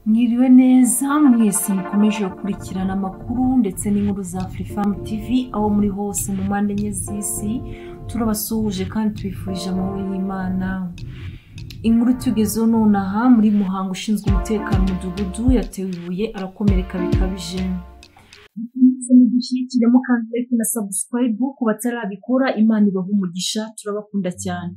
mwiriwe neza mwese mukomeje gukurikirana amakuru ndetse n'inkuru za furifamu tivi aho muri hose mu mpande enye z'isi turabasuhuje kandi tubifurije amahoro y'imana inkuru tugezeho nonaha muri muhanga ushinzwe umutekano mu mudugudu yatewe ibuye arakomereka bikabije dushyigikiremo kandi like na sabusikarayibu ku batarabikora imana ibaha umugisha turabakunda cyane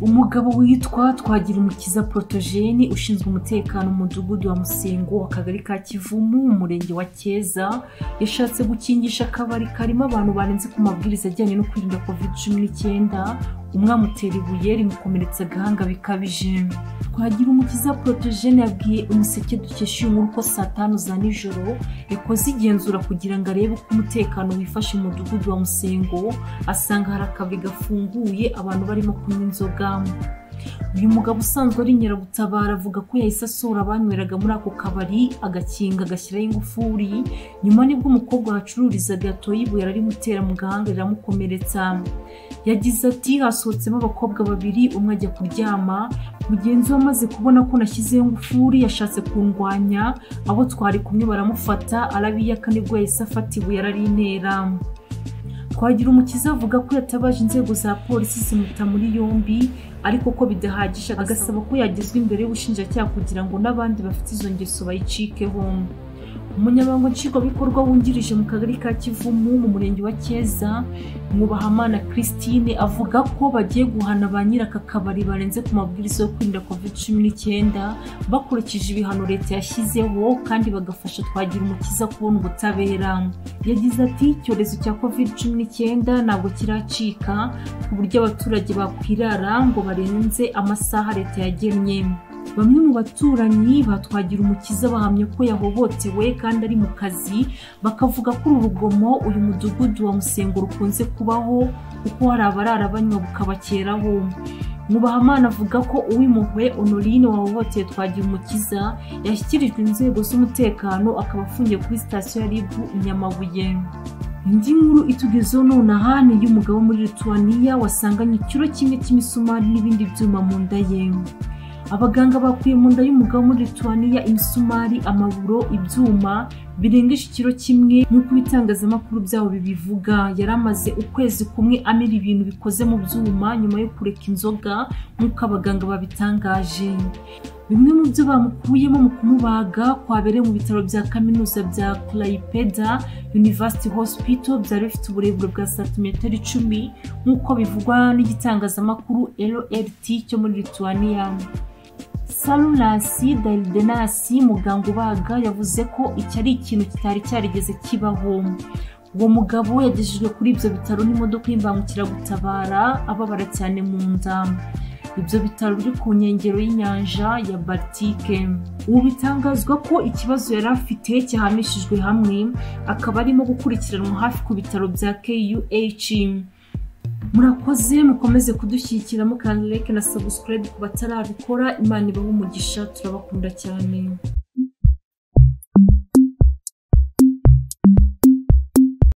umugabo witwa twagirumukiza porotogeni ushinzwe umutekano mu mudugudu wa musengo akagari ka kivumu umurenge wa keza yashatse gukingisha akabari karimo abantu barenze ku mabwiriza ajyanye no kwirinda kovide cumi n'icyenda umwamutera ibuye rimukomeretsa agahanga bikabije twagira umukiza porotogene yabwiye umuseke dukesha uyu nkuru ko saa tanu za nijoro yakoze igenzura kugira ngo arebe uko umutekano wifashe mu mudugudu wa musengo asanga hari akabi gafunguye abantu barimo kunywa inzoga uyu mugabo usanzwe ari nyiragutabara avuga ko yahise asura abanyweraga muri ako kabari agakinga agashyiraho ingufuri nyuma nibwo umukobwa wahacururizaga yatoye ibuye ararimutera mu gahanga riramukomeretsa yagize ati hasohotsemo abakobwa babiri umwe ajya kuryama mugenzi we amaze kubona ko nashyizeho ingufuri yashatse kundwanya abo twari kumwe baramufata arabiyaka nibwo yahise afata ibuye ararintera twagira umukiza avuga ko yatabaje inzego za polisi zimuta muri yombi ariko ko bidahagije agasaba ko yagezwa imbere y'ubushinjacyaha kugira ngo n'abandi bafite izo ngeso bayicikeho umunyamabanga nshingwabikorwa wungirije mu kagari ka kivumu mu murenge wa keza mwubahamana christine avuga ko bagiye guhana ba nyiri aka kabari barenze ku mabwiriza yo kwirinda covid cumi n'icyenda bakurikije ibihano leta yashyizeho kandi bagafasha twagira umukiza kubona ubutabera yagize ati icyorezo cya covid cumi n'icyenda ntabwo kiracika ku buryo abaturage bakwirara ngo barenze amasaha leta yagennye bamwe mu baturanyi batwagira umukiza bahamya ko yahohotewe kandi ari mu kazi bakavuga ko uru rugomo uyu mudugudu wa musengo rukunze kubaho kuko hari abarara banywa bukabakeraho mubahamana avuga ko uwimpuhwe honorine wahohoteye twagira umukiza yashyikirijwe inzego z'umutekano akaba afungiye kuri sitasiyo ya ribu i nyamabuye indi nkuru itugezeho nonaha ni iy'umugabo muri lituwaniya wasanganye ikiro kimwe cy'imisumari n'ibindi byuma mu nda ye abaganga bakuye mu nda y'umugabo muri lituwaniya imisumari amaburo ibyuma birengeje ikiro kimwe nk'uko ibitangazamakuru byabo bibivuga yari amaze ukwezi kumwe amera ibintu bikoze mu byuma nyuma yo kureka inzoga nk'uko abaganga babitangaje bimwe mu byo bamukuyemo mu kumubaga kwabereye mu bitaro bya kaminuza bya Klaipeda University Hospital byari bifite uburebure bwa santimetero icumi nk'uko bivugwa n'igitangazamakuru LRT cyo muri Lithuania salunasi daridenasi muganga ubaga yavuze ko iki ari ikintu kitari cyarigeze kibaho uwo mugabo yagejejwe kuri ibyo bitaro n'imodoka y'imbangukiragutabara ababara cyane mu nda ibyo bitaro biri ku nkengero y'inyanja ya baltike ubu bitangazwa ko ikibazo yari afite cyahamishijwe hamwe akaba arimo gukurikiranwa hafi ku bitaro bya kuh murakoze mukomeze kudushyigikiramo kandi like na subscribe ku batarabikora imana ibaha umugisha turabakunda cyane